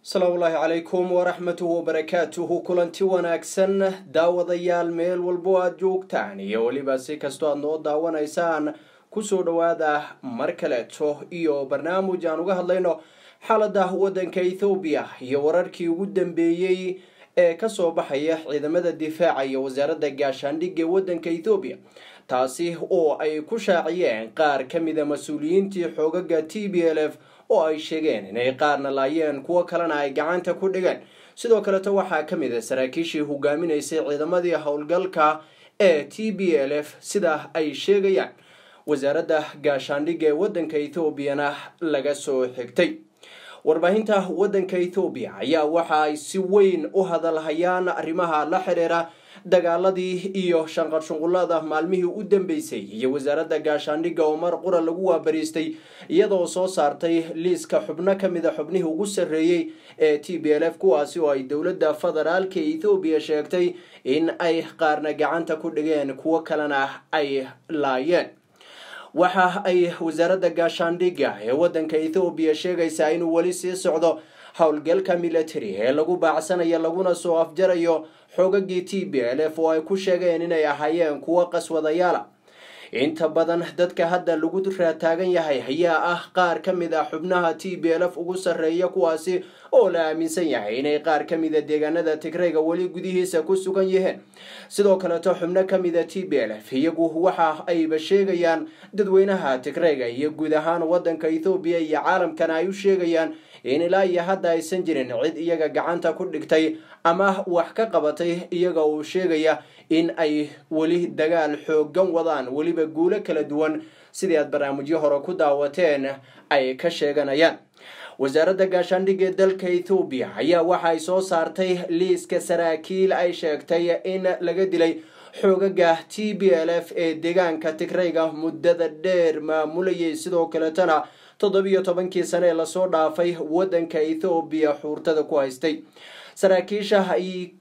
asalaamu ullaahi calaykum waraxmatuhu wabarakaatuhu kulanti wanaagsan daawadayaal meel walbo aada joogtaan iyo weliba si kastoo aada noo daawanaysaan kusoo dhowaada mar kaleeto iyo barnaamij aan uga hadlayno xaalada waddanka ethoobiya iyo wararkii ugu dambeeyey ee kasoo baxaya ciidamada difaaca iyo wasaaradda gaashaandhigga ee waddanka ethoobiya taasi oo ay ku shaaciyeen qaar ka mida mas-uuliyiintii xoogaga t b l f oo ay sheegeen inay qaarna laayeen kuwo kalena ay gacanta ku dhigeen sidoo kaleto waxaa ka mid a saraakiishii hogaaminaysay ciidamadii howlgalka ee t b l f sida ay sheegayaan wasaaradda gaashaandhigga ee waddanka ethoobiana laga soo xigtay warbaahinta waddanka ethoobiya ayaa waxa ay si weyn u hadalhayaan arrimaha la xiriira dagaaladii iyo shanqarshunqullada maalmihii u dambeysay iyo wasaaradda gaashaandhigga oo mar qura lagu waabariistay iyadoo soo saartay liiska xubno ka mida xubnihii ugu sarreeyey ee t b l f kuwaasi oo ay dowladda federaalka ethoobiya sheegtay in ay qaarna gacanta ku dhigeen kuwo kalena ay laayeen waxa ay wasaaradda gaashaandhigga ee waddanka ethoobiya sheegaysaa inuu weli sii socdo howlgalka military ee lagu baacsanayo laguna soo afjarayo xoogagii t b l f oo ay ku sheegeen inay ahaayeen kuwo qaswadayaala inta badan dadka hadda lagu raataagan yahay ayaa ah qaar ka mid a xubnaha t b l f ugu sarreeya kuwaasi oo la aaminsan yahay inay qaar ka mida deegaanada tigrayga weli gudihiisa ku sugan yihiin sidoo kaleto xubno ka mida t b l f iyagu waxa ayba sheegayaan dadweynaha tigrayga iyo guud ahaan waddanka ethoobiya iyo caalamkana ay u sheegayaan in ilaa iyo hadda aysan jirin cid iyaga gacanta ku dhigtay ama wax ka qabatay iyaga uu sheegaya in ay weli dagaal xoogan wadaan weliba guulo kala duwan sidii aad barnaamijyo hore ku daawateen ay ka sheeganayaan wasaaradda gaashaandhigga ee dalka ethoobiya ayaa waxa ay soo saartay liiska saraakiil ay sheegtay in laga dilay xoogaga t b l f ee deegaanka tigrayga muddada dheer maamulayay sidoo kaletana toddobiyo tobankii sane ee lasoo dhaafay waddanka ethoobiya xuurtada ku haystay saraakiisha ay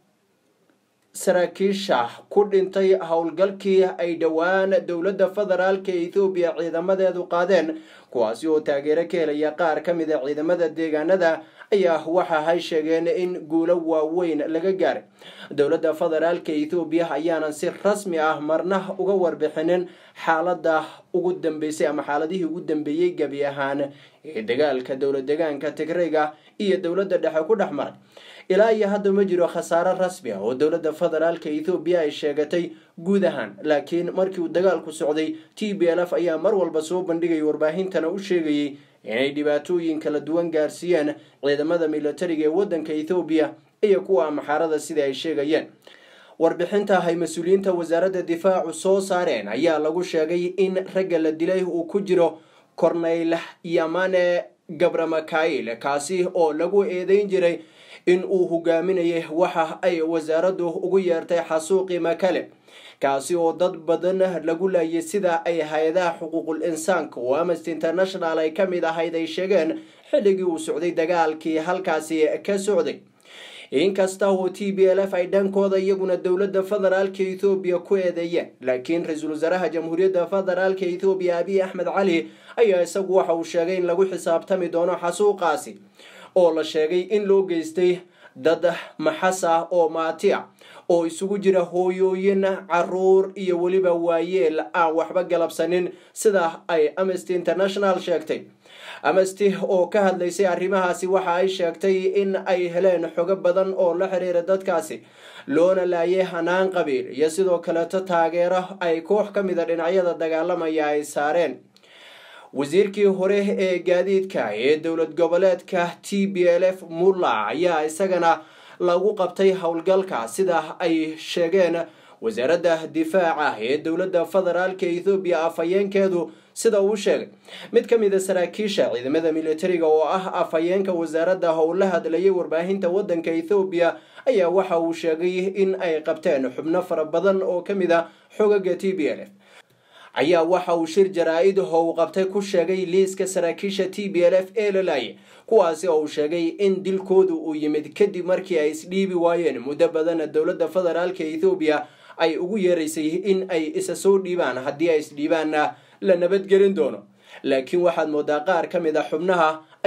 saraakiisha ku dhintay howlgalkii ay dhowaan dowladda federaalka ethoobiya ciidamadeedu qaadeen kuwaasi oo taageero ka helaya qaar ka mid a ciidamada deegaanada ayaa waxa ay sheegeen in guulo waaweyn laga gaaray dowladda federaalka ethoobiya ayaanan si rasmi ah marna uga warbixinin xaalada ugu dambeysay ama xaaladihii ugu dambeeyey gebi ahaan ee dagaalka dowlad deegaanka tigrayga iyo dowladda dhexe ku dhex maray ilaa iyo hadda ma jiro khasaaro rasmi ah oo dowladda federaalka ethoobiya ay sheegatay guud ahaan laakiin markii uu dagaalku socday t b l f ayaa mar walba soo bandhigay warbaahintana u sheegayay inay dhibaatooyin kala duwan gaarsiiyeen ciidamada militariga ee waddanka ethoobiya iyo kuwa amaxaarada sida ay sheegayeen warbixinta ay mas-uuliyiinta wasaaradda difaacu soo saareen ayaa lagu sheegay in ragga la dilay uu ku jiro corneyl yamane gabramakail kaasi oo lagu eedeyn jiray in uu hogaaminayay waxa ay wasaaraddu ugu yeertay xasuuqi makale kaasi oo dad badan lagu laayay sida ay hay-adaha xuquuqul insaanka oo amnesty international ay ka mid ahayd ay sheegeen xilligii uu socday dagaalkii halkaasi ka socday inkasta oo t b l f ay dhankooda iyaguna dowladda federaalka ethoobiya ku eedeeyeen laakiin ra-iisul wasaaraha jamhuuriyadda federaalka ethoobiya abiy axmed cali ayaa isagu waxa uu sheegay in lagu xisaabtami doono xasuuqaasi oo la sheegay in loo geystay dad maxas ah oo maati a oo isugu jira hooyooyin caruur iyo weliba waayeel aan waxba galabsanin sida ay amnesty international sheegtay amnesty oo ka hadlaysay arrimahaasi waxa ay sheegtay in ay heleen xogo badan oo la xiriira dadkaasi loona laayay hanaan qabiil iyo sidoo kaleto taageero ay koox ka mida dhinacyada dagaalamaya ay saareen wasiirkii hore ee gaadiidka ee dowlad goboleedka t b l f mulla ayaa isagana lagu qabtay howlgalka sida ay sheegeen wasaaradda difaaca ee dowladda federaalka ethoobiya afhayeenkeedu sida uu sheegay mid ka mid a saraakiisha ciidamada militariga oo ah afhayeenka wasaaradda howla hadlayay warbaahinta waddanka ethoobiya ayaa waxa uu sheegay in ay qabteen xubno fara badan oo ka mid a xogaga t b l f ayaa waxa uu shir jaraa-id oo uu qabtay ku sheegay liiska saraakiisha t b l f ee la laayay kuwaasi oo uu sheegay in dilkoodu uu yimid kadib markii ay isdhiibi waayeen muddo badana dowladda federaalka ethoobiya ay ugu yeeraysay in ay isa soo dhiibaan haddii ay isdhiibaanna la nabadgelin doono laakiin waxaad moodaa qaar ka mid a xubnaha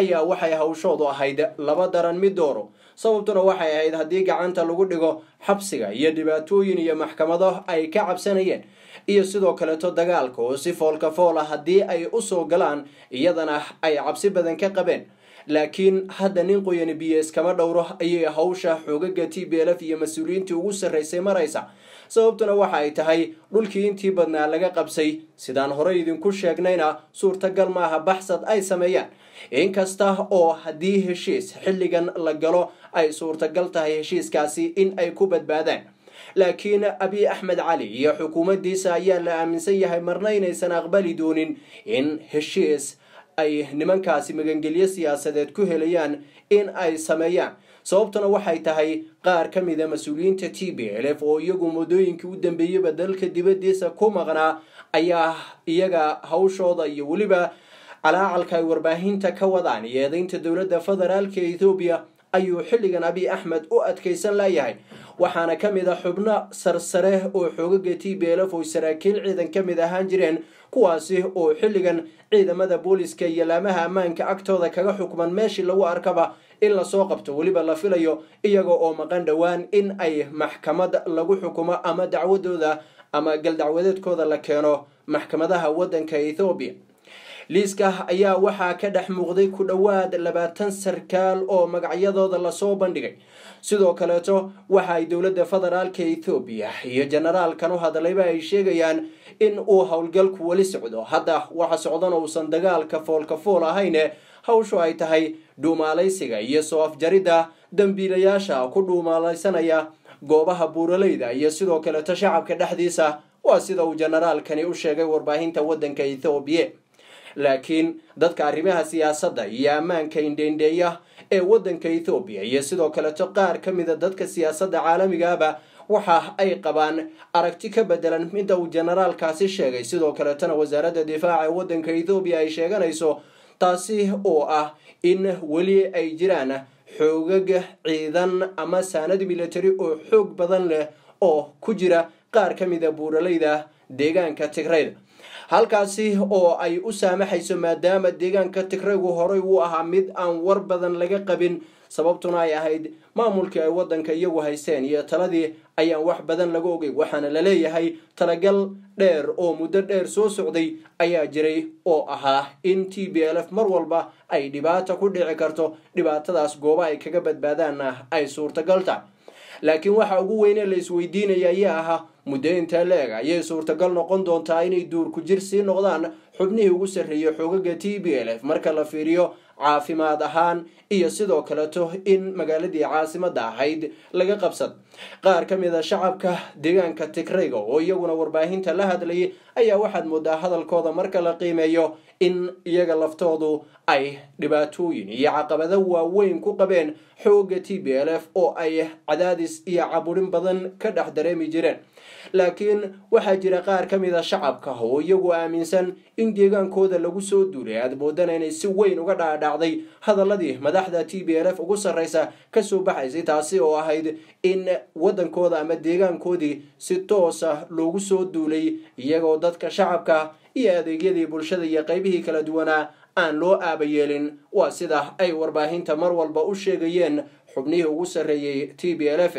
ayaa waxay hawshoodu ahayd laba daran mid dooro sababtuna waxay ahayd haddii gacanta lagu dhigo xabsiga iyo dhibaatooyin iyo maxkamado ay ka cabsanayeen iyo sidoo kaleeto dagaalka oo si foolka foola haddii ay usoo galaan iyadana ay cabsi badan ka qabeen laakiin hadda nin qoyani biyes kama dhowro ayay hawsha xoogaga t b lf iyo mas-uuliyiintii ugu sarraysay maraysa sababtuna waxa ay tahay dhulkii intii badnaa laga qabsay sidaan horey idinku sheegnayna suurtagal maaha baxsad ay sameeyaan inkasta oo haddii heshiis xilligan la galo ay suurtagal tahay heshiiskaasi in ay ku badbaadaan laakiin abiy axmed cali iyo xukuumaddiisa ayaa la aaminsan yahay marna inaysan aqbali doonin in heshiis ay nimankaasi magangelyo siyaasadeed ku helayaan in ay sameeyaan sababtuna waxay tahay qaar ka mida mas-uuliyiinta t b l f oo iyagu muddooyinkii u dambeeyeyba dalka dibaddiisa ku maqnaa ayaa iyaga hawshooda iyo weliba calaacalka ay warbaahinta ka wadaan iyo eedeynta dowladda federaalka ethoobiya ayuu xilligan abiy axmed u adkaysan layahay waxaana ka mid a xubno sarsare oo xoogaga t b l f oo saraakiil ciidan ka mid ahaan jireen kuwaasi oo xilligan ciidamada booliska iyo laamaha ammaanka agtooda kaga xukman meeshii lagu arkaba in lasoo qabto weliba la filayo iyaga oo maqan dhowaan in ay maxkamad lagu xukumo ama dacwadooda ama galdacwadeedkooda la keeno maxkamadaha waddanka ethoobiya liiska ayaa waxaa ka dhex muuqday ku dhowaad labaatan sarkaal oo magacyadooda lasoo bandhigay sidoo kaleeto waxa ay dowladda federaalka ethoobiya iyo generaalkan u hadlayba ay sheegayaan in uu howlgalku weli socdo hadda waxa socdana uusan dagaalka foolka fool ahayne hawshu ay tahay dhuumaalaysiga iyo soo afjaridda dambiilayaasha ku dhuumaalaysanaya goobaha buuraleyda iyo sidoo kaleeto shacabka dhexdiisa waa sida uu generaalkani u sheegay warbaahinta waddanka ethoobiya laakiin dadka arrimaha siyaasadda iyo ammaanka indheindheeya ee waddanka ethoobiya iyo sidoo kaleto qaar ka mida dadka siyaasadda caalamigaaba waxa ay qabaan aragti ka bedelan midda uu generaalkaasi sheegay sidoo kaletona wasaaradda difaaca ee waddanka ethoobiya ay sheeganayso taasi oo ah in weli ay jiraan xoogag ciidan ama saanad military oo xoog badan leh oo ku jira qaar ka mida buuraleyda deegaanka tigrayda halkaasi oo ay u saamaxayso maadaama deegaanka tigraygu horay uu ahaa mid aan war badan laga qabin sababtuna ay ahayd maamulkii ay waddanka iyagu haysteen iyo taladii ayaan wax badan laga ogay waxaana la leeyahay talagal dheer oo muddo dheer soo socday ayaa jiray oo ahaa in t b l f mar walba ay dhibaata ku dhici karto dhibaatadaas gooba ay kaga badbaadaanna ay suurtagal tahay laakiin waxa ugu weyne la isweydiinaya ayaa ahaa muddo intaa la-eg ayay suurtagal noqon doontaa inay duurku jir sii noqdaan xubnihii ugu sarreeyay xoogaga t b l f marka la fiiriyo caafimaad ahaan iyo sidoo kaleto in magaaladii caasimadda ahayd laga qabsad qaar ka mid a shacabka deegaanka tigrayga oo iyaguna warbaahinta la hadlayay ayaa waxaad moodaa hadalkooda marka la qiimeeyo in iyaga laftoodu ay dhibaatooyin iyo caqabado waaweyn ku qabeen xooga t b l f oo ay cadaadis iyo caburin badan ka dhex dareemi jireen laakiin waxaa jira qaar ka mid a shacabka oo iyagu aaminsan in deegaankooda lagu soo duulay aad moodana inay si weyn uga dhaadhacday hadaladii madaxda t b l f ugu sarreysa kasoo baxaysay taasi oo ahayd in waddankooda ama deegaankoodii si toosa loogu soo duulay iyagoo dadka shacabka iyo adeegyadii bulshada iyo qaybihii kala duwanaa aan loo aabayeelin waa sida ay warbaahinta mar walba u sheegayeen xubnihii ugu sarreeyey t b l f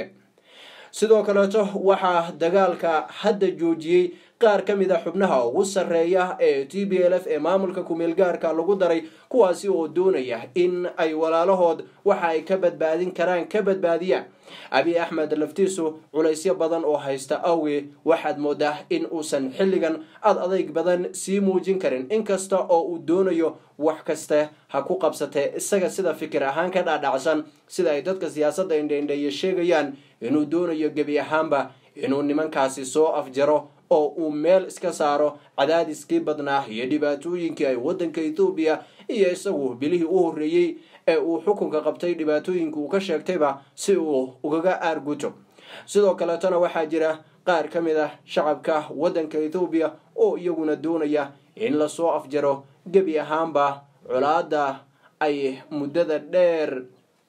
sidoo kaleeto waxaa dagaalka hadda joojiyey qaar ka mid a xubnaha ugu sarreeya ee t b l f ee maamulka kumeelgaarka lagu daray kuwaasi oo doonaya in ay walaalahood waxa ay ka badbaadin karaan ka badbaadiyaan abiy axmed laftiisu culaysyo badan oo haysta awge waxaad moodaa in uusan xilligan ad adayg badan sii muujin karin inkasta oo uu doonayo wax kaste ha ku qabsatee isaga sida fikir ahaan ka dhaadhacsan sida ay dadka siyaasadda indheindheeye sheegayaan inuu doonayo gebi ahaanba inuu nimankaasi soo afjaro oo uu meel iska saaro cadaadiskii badnaa iyo dhibaatooyinkii ay waddanka ethoobiya iyo isagu bilihii u horreeyey ee uu xukunka qabtay dhibaatooyinka uu ka sheegtayba si uu ugaga aarguto sidoo kaleetona waxaa jira qaar ka mid ah shacabka waddanka ethoobiya oo iyaguna doonaya in lasoo afjaro gebi ahaanba colaada ay muddada dheer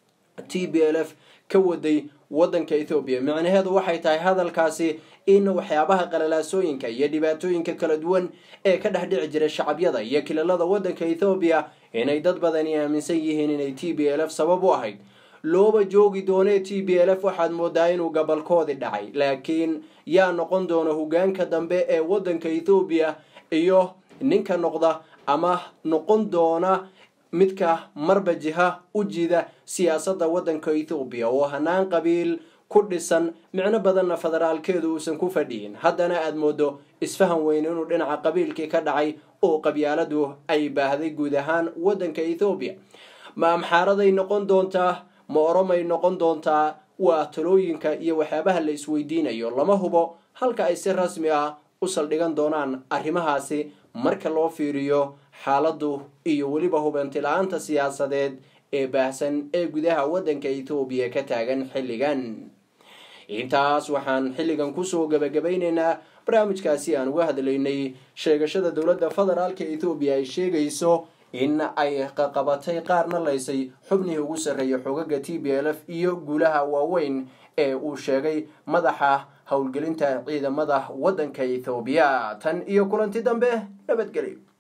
t b l f ka waday waddanka ethoobiya micnaheedu waxay tahay hadalkaasi in waxyaabaha qalalaasooyinka iyo dhibaatooyinka kala duwan ee ka dhex dhici jira shacabyada iyo kilalada waddanka ethoobiya inay dad badani aaminsan yihiin inay t b l f sabab u ahayd looba joogi doonee t b l f waxaad moodaa inuu gabalkoodii dhacay laakiin yaa noqon doona hogaanka dambe ee waddanka ethoobiya iyo ninka noqda ama noqon doona midka marba jiha u jida siyaasadda waddanka ethoobiya oo hanaan qabiil ku dhisan micno badanna federaalkeedu uusan ku fadhiyin haddana aada moodo isfahan weyn inuu dhinaca qabiilkii ka dhacay oo qabyaaladu ay baahday guud ahaan waddanka ethoobiya ma amxaaraday noqon doontaa ma oromay noqon doontaa waa talooyinka iyo waxyaabaha la isweydiinayo lama hubo halka ay si rasmi ah u saldhigan doonaan arrimahaasi marka loo fiiriyo xaaladdu iyo weliba hubanti la-aanta siyaasadeed ee baahsan ee gudaha waddanka ethoobiya ka taagan xilligan intaas waxaan xilligan kusoo gabagabaynaynaa barnaamijkaasi aan uga hadlaynay sheegashada dowladda federaalka ethoobiya ay sheegayso in ay qaqabatay qaarna laysay xubnihii ugu sarreeyay xogaga t b l f iyo guulaha waaweyn ee uu sheegay madaxa howlgelinta ciidamada waddanka ethoobiya tan iyo kulanti dambe nabadgelyo